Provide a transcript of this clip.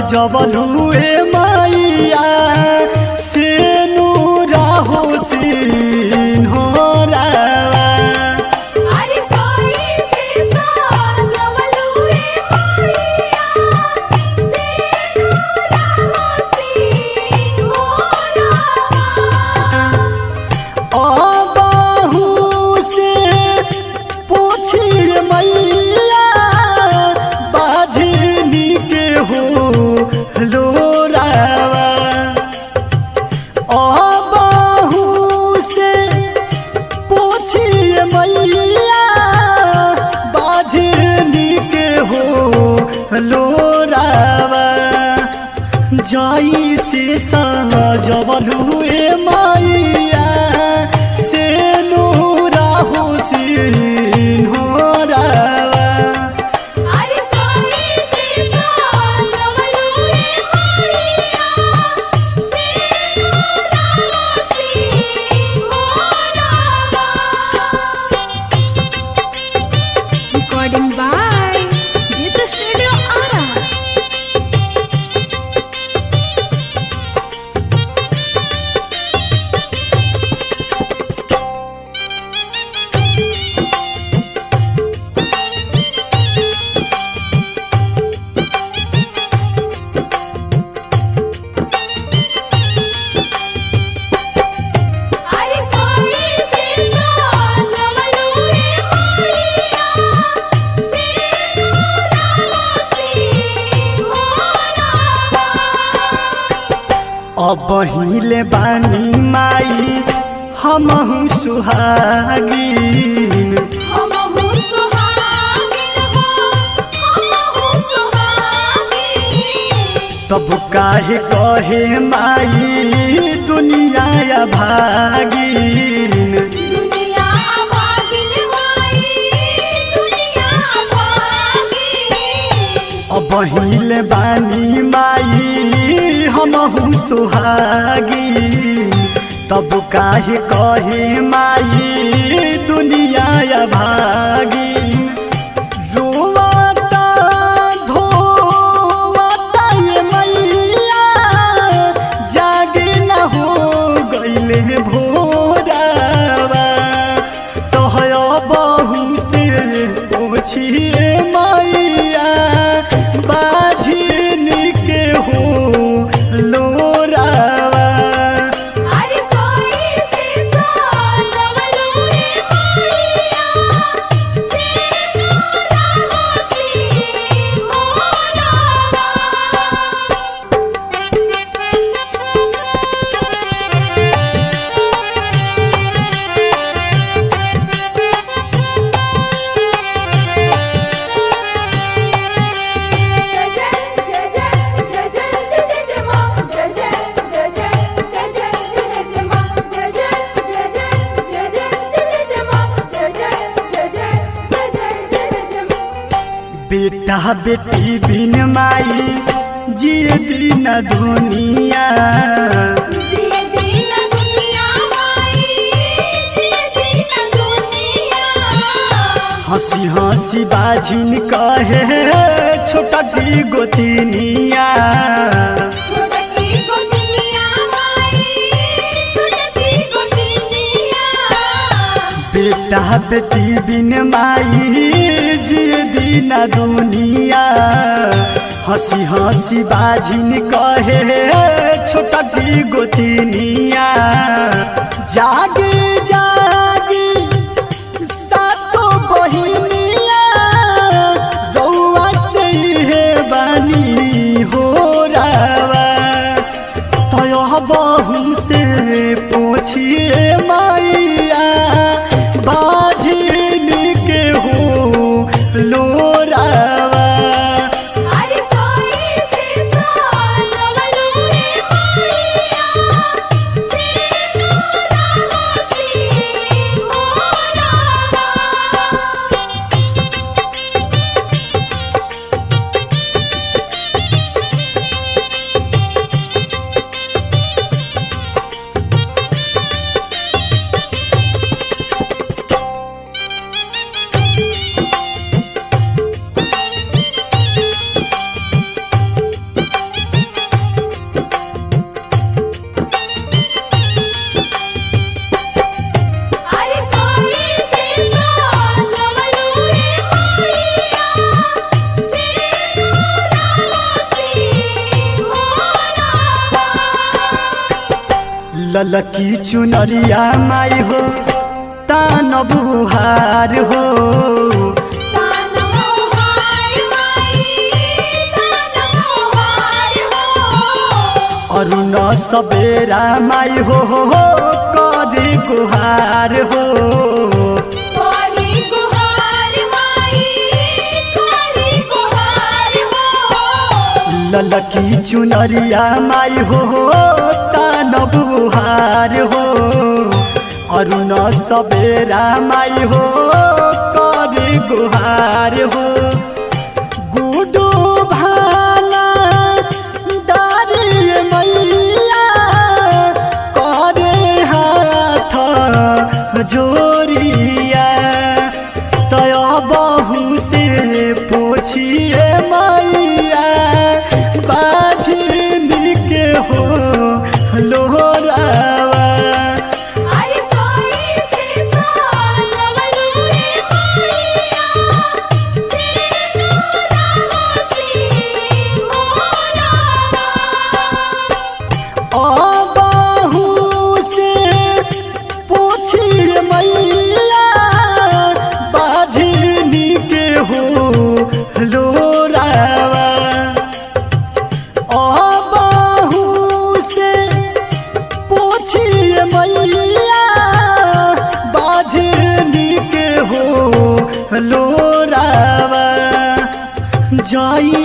जबलू ए मैया से नूरा हो सीन हो रावा अरे जोई से साजवलू ए मारिया से नूरा होसी होरा अबाहू से पूछिए मैया बाझनी के हो लोरावा अबाहू से पूछिए मैया बाझनी के हो लोरावा जाई से सहजबलू ए मैया से नूरा हुसैन हो रावा अरे जोई से साजवलू ए मारिया से नूरा होसी होरा Recording by Jita Studio Ara. अरे जोई से साजवलू ए मारिया से नूरा होसी होरा अब हिले बानी माई हमहु सुहागिन हमहु सुहागिन हो हमहु सुहागिन तब काहे कहे माई दुनिया या भागिन दुनिया भागिन माई दुनिया भागिन अब हिले बानी माई हमहु सुहागिन तब काहे कहे माई दुनिया या भागिन रोवाता धोवाता ये मैया जागे न हो गईले भोरावा तोहर बहु से पूछिए मैया बाझिन के हो लोरावा अरे जोई से साजवलू ए मारिया से नूरा होसी होरा बेटा बेटी बिन माई जिए दिन दुनिया हंसी हंसी बाझिन कहे छोटा की गोतिनिया बेटा बेटी बिन माई जिए दिन दुनिया हंसी हंसी बाझिन कहे छोटा की गोतिनिया जागे जागे सातो बहिनिया रौआ से हे बानी हो रावा तय बहु से पूछिए मैया बाझिन के हो लोरावा से ललकी चुनरिया माई हो तान बुहार हो अरुण सबेरा माई हो हो हो करी गुहार हो ललकी चुनरिया माई हो हो तान बुहार हो अरुण सबेरा माई हो करी गुहार हो गुडू भाला दारी मैया करे हाथ जोरिया तय बहु से पोछिए मैया बाझिन के हो लोहरावा अबाहू से पूछिए मैया बाझिनी के हो लोरावा अबाहू से पूछिए मैया बाझिनी के हो लोरावा जाई